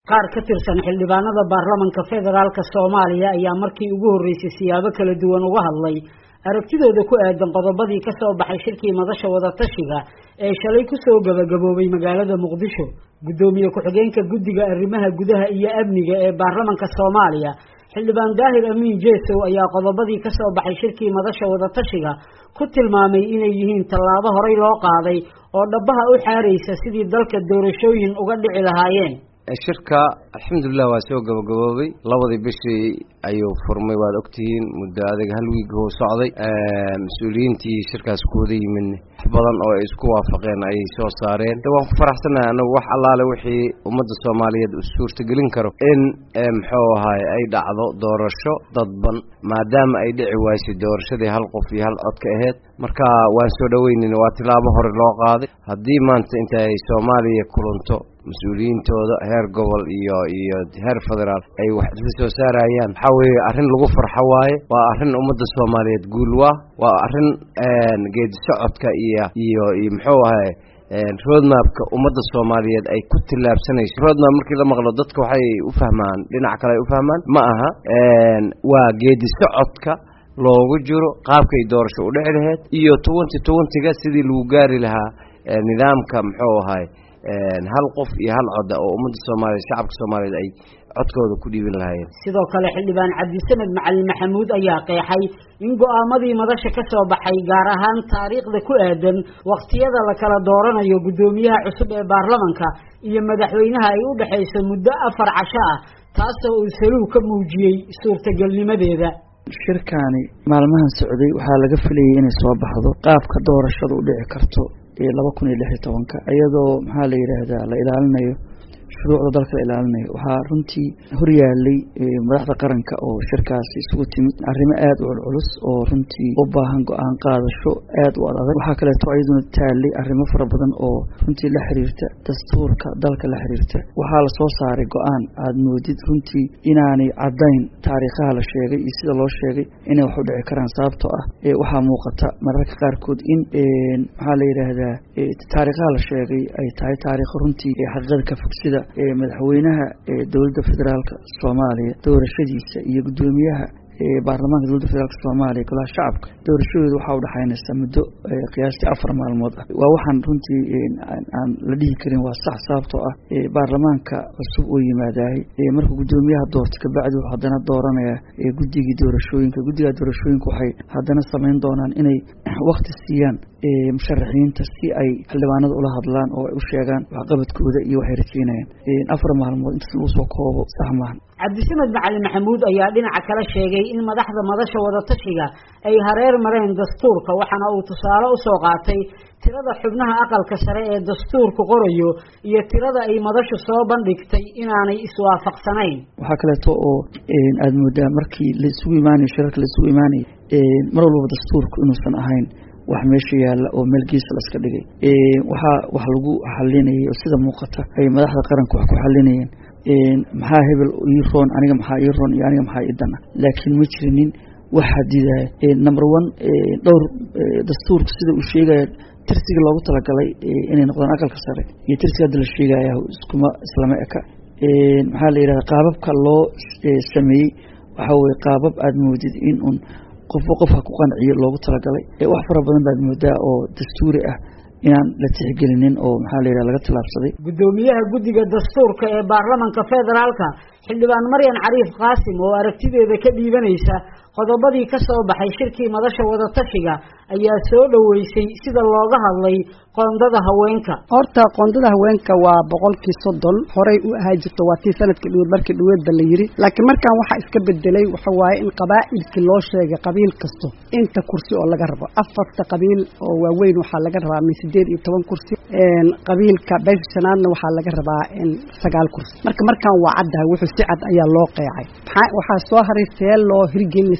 qaar ka tirsan xildhibaanada baarlamanka federaalk soomaaliya ayaa markii ugu horreysay siyaabo kala duwan uga hadlay aragtidooda ku aadan qodobadii ka soo baxay shirkii madasha wadatashiga ee shalay kusoo gabagaboobay magaalada muqdisho guddoomiye ku-xigeenka guddiga arrimaha gudaha iyo amniga ee baarlamanka soomaaliya xildhibaan daahir amiin jeesow ayaa qodobadii ka soo baxay shirkii madasha wadatashiga ku tilmaamay inay yihiin tallaabo horey loo qaaday oo dhabaha u xaaraysa sidii dalka doorashooyin uga dhici lahaayeen shirka alxamdulilah waa soo gabagaboobay labadii bishii ayuu furmay waad ogtihiin muddo adag hal wiig hoo socday mas-uuliyiintii shirkaas kuwada yimin wax badan oo ay isku waafaqeen ayay soo saareen de waan ku faraxsanahay anagu wax allaale wixii ummadda soomaaliyeed u suurtagelin karo in muxuu ahaay ay dhacdo doorasho dadban maadaama ay dhici waysay doorashadii hal qof iyo hal cod ka aheyd marka waan soo dhaweynin waa tilaabo hore loo qaaday haddii maanta inta ay soomaaliya kulanto mas-uuliyiintooda heer gobol iyo iyo heer federaal ay wax isla soo saarayaan waxaa weeye arrin lagu farxo waaye waa arrin ummadda soomaaliyeed guul waa waa arrin geedi socodka iyo iyo iyo muxuu ahay roadmapka ummadda soomaaliyeed ay ku tillaabsanayso roadmap markii la maqlo dadka waxay u fahmaan dhinac kale ay u fahmaan ma aha waa geedi socodka loogu jiro qaabkay doorasho u dhici laheyd iyo twenty twentyga sidii lagu gaari lahaa nidaamka muxuu ahay hal qof iyo hal coda oo ummadda soomaaliyeed shacabka soomaaliyeed ay codkooda ku dhiibin lahaayeen sidoo kale xildhibaan cabdisamed macalin maxamuud ayaa qeexay in go-aamadii madasha ka soo baxay gaar ahaan taariikhda ku aadan waqtiyada la kala dooranayo guddoomiyaha cusub ee baarlamanka iyo madaxweynaha ay u dhexayso muddo afar casho ah taasoo uu saluug ka muujiyey suurtagelnimadeeda shirkaani maalmahan socday waxaa laga filayay inay soo baxdo qaabka doorashada u dhici karto ee laba kun iyo lix iyo tobanka iyadoo maxaa la yidhaahdaa la ilaalinayo shuruucda dalka la ilaalinayo waxaa runtii horyaalay madaxda qaranka oo shirkaasi isugu timid arrimo aada u culculus oo runtii u baahan go-aan qaadasho aada u ad adag waxaa kaleeto iyaduna taalay arrimo fara badan oo runtii la xiriirta dastuurka dalka la xiriirta waxaa lasoo saaray go-aan aada moodid runtii inaanay caddayn taariikhaha la sheegay iyo sida loo sheegay inay wax u dhici karaan sababtoo ah waxaa muuqata mararka qaarkood in maxaa la yidhaahdaa taariikhaha la sheegay ay tahay taariikho runtii xaqiiqada ka fog sida madaxweynaha dowladda federaalka soomaaliya doorashadiisa iyo guddoomiyaha baarlamaanka dowladda federaalk soomaaliya golaha shacabka doorashadooda waxaa udhexaynaysaa muddo qiyaastii afar maalmood ah waa waxaan runtii aan la dhihi karin waa sax sababtoo ah baarlamaanka cusub oo yimaadahay markuu guddoomiyaha doorto kabacdi wuxuu haddana dooranaya guddigii doorashooyinka guddiga doorashooyinka waxay haddana samayn doonaan inay wakti siiyaan musharaxiinta si ay xildhibaanada ula hadlaan oo ay u sheegaan waxqabadkooda iyo waxay rajeynayaan afar maalmood intaas lagu soo koobo sax maahan cabdisamed macalin maxamuud ayaa dhinaca kale sheegay in madaxda madasha wadatashiga ay hareer mareen dastuurka waxaana uu tusaale usoo qaatay tirada xubnaha aqalka sare ee dastuurku qorayo iyo tirada ay madashu soo bandhigtay inaanay iswaafaqsanayn waxaa kaleeto oo aada moodaa markii la isugu imaanayo shirarka la isugu imaanaya mar walbaba dastuurku inuusan ahayn wax meesha yaalla oo meel geesa la iska dhigay waxaa wax lagu xalinayay oo sida muuqata ay madaxda qaranka wax ku xalinayeen maxaa hebel ii roon aniga maxaa ii roon iyo aniga maxaa ii dana laakiin ma jirinin wax hadidaya number one dhowr dastuurka sida uu sheegaya tirsiga loogu talagalay inay noqdaan aqalka sare iyo tirsiga hadda la sheegaya iskuma islama eka maxaa la yidhahda qaababka loo sameeyey waxaa weye qaabab aada moodid in un qofba qof ha ku qanciyo loogu talagalay wax fara badan baad moodaa oo dastuuri ah inaan la tixgelinin oo maxaa la yidhaha laga tilaabsaday guddoomiyaha guddiga dastuurka ee baarlamanka federaalka xildhibaan maryan cariif qaasim oo aragtideeda ka dhiibanaysa qodobadii ka soo baxay shirkii madasha wadatashiga ayaa soo dhoweysay sida looga hadlay qoondada haweenka horta qoondada haweenka waa boqolkii soddon horey u ahaa jirto waa tii sanadkii dhaweed markii dhaweedba la yiri laakiin markaan waxaa iska bedelay waxa waaye in qabaa'ilkii loo sheegay qabiil kasto inta kursi oo laga rabo afarta qabiil oo waaweyn waxaa laga rabaa min sideed iyo toban kursi qabiilka beesha shanaadna waxaa laga rabaa in sagaal kursi marka markaan waa caddahay wuxuu si cad ayaa loo qeexay waxaa soo haray see loo hirgelinay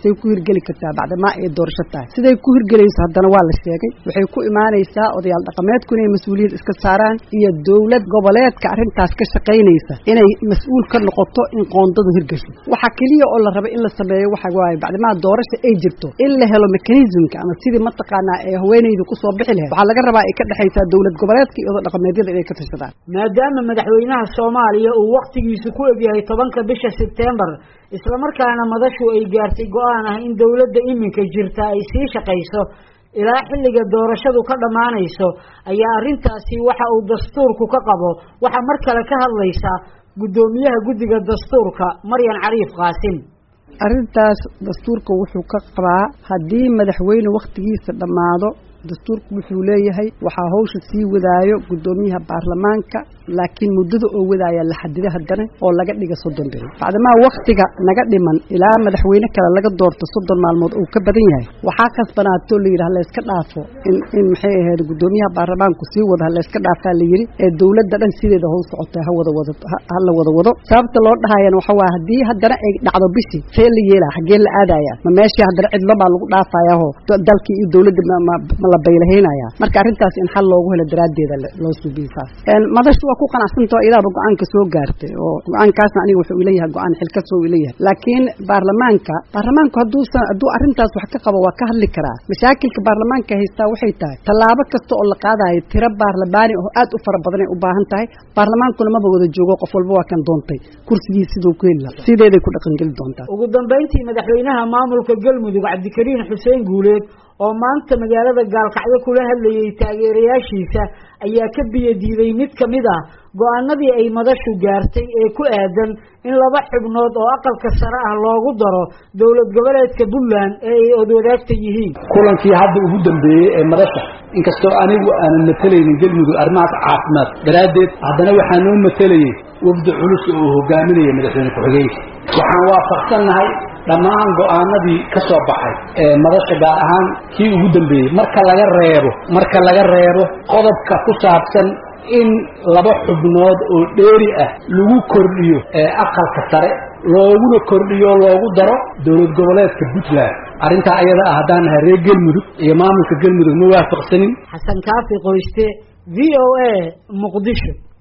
say ku hirgeli kartaa bacdamaa ay doorasho tahay siday ku hirgelayso haddana waa la sheegay waxay ku imaanaysaa odayaal dhaqameedku inay mas-uuliyad iska saaraan iyo dowlad goboleedka arrintaas ka shaqaynaysa inay mas-uul ka noqoto in qoondadu hirgasho waxa keliya oo la raba in la sameeyo waxa waaye bacdamaa doorasha ay jirto in la helo mechanismka ama sidii mataqaanaa ee haweenaydu kusoo bixi lahayd waxaa laga rabaa ay ka dhexaysaa dowlad goboleedka iyo dhaqameedyada inay ka tashadaan maadaama madaxweynaha soomaaliya uu wakhtigiisu ku egyahay tobanka bisha sebtembar islamarkaana madashu ay gaartay go-aan ah in dowladda iminka jirta ay sii shaqayso ilaa xilliga doorashadu ka dhammaanayso ayaa arrintaasi waxa uu dastuurku ka qabo waxaa mar kale ka hadlaysa guddoomiyaha guddiga dastuurka maryan cariif qaasim arrintaas dastuurka wuxuu ka qabaa haddii madaxweyne wakhtigiisa dhammaado dastuurku wuxuu leeyahay waxaa hawsha sii wadaayo guddoomiyaha baarlamaanka laakiin muddada oo wadaaya la xadida haddana oo laga dhiga soddon beri bacdamaa wakhtiga naga dhiman ilaa madaxweyne kale laga doorto soddon maalmood uu ka badan yahay waxaa kasbanaato la yidhi halayska dhaafo in in maxay ahayd guddoomiyaha baarlamaanku sii wada halayska dhaafaa la yidhi ee dowladda dhan sideeda howl socotay ha wada wado ha la wada wado sababta loo dhahayana waxa waa haddii haddana ay dhacdo bishii see la yeelaa xaggeen la aadaya ma meeshii haddana cidlo baa lagu dhaafayaho dalkii iyo dowladda ma la baylahaynaya marka arrintaas in xal loogu helo daraaddeeda loo suubiye saas madashu waa ku qanacsantao idaaba go-aanka soo gaartay oo go-aankaasna aniga wuxuu ileeyahay go-aan xilkasoo ileeyahay laakiin baarlamaanka baarlamaanku hadduusan hadduu arrintaas wax ka qabo waa ka hadli karaa mashaakilka baarlamaanka haystaa waxay tahay tallaabo kasta oo la qaadayo tiro baarlamaani oo aad u fara badanay u baahan tahay baarlamaankuna maba wada joogo qof walba waa kan doontay kursigii siduu ku heli lahaa sideeday ku dhaqangeli doontaa ugu dambayntii madaxweynaha maamulka galmudug cabdikariin xuseen guuleed oo maanta magaalada gaalkacyo kula hadlayay taageerayaashiisa ayaa ka biyo diiday mid ka mid ah go-aanadii ay madashu gaartay ee ku aadan in laba xubnood oo aqalka sare ah loogu daro dowlad goboleedka puntland ee ay odwadaagta yihiin kulankii hadda ugu dambeeyey ee madasha inkastoo anigu aanan matalaynin galmudug arrimahaas caafimaad daraaddeed haddana waxaa noo matalayay wafdi culus oo hogaaminaya madaxweyne ku-xigeenka waxaan waafaqsannahay dhammaan go-aanadii ka soo baxay ee madasha gaar ahaan kii ugu dambeeyey marka laga reebo marka laga reebo qodobka ku saabsan in laba xubnood oo dheeri ah lagu kordhiyo ee aqalka sare looguna kordhiyo loogu daro dowlad goboleedka puntland arrintaa ayada ah haddaan nahay reer galmudug iyo maamulka galmudug ma waafaqsanin xasan kaafi qoyste v o a muqdisho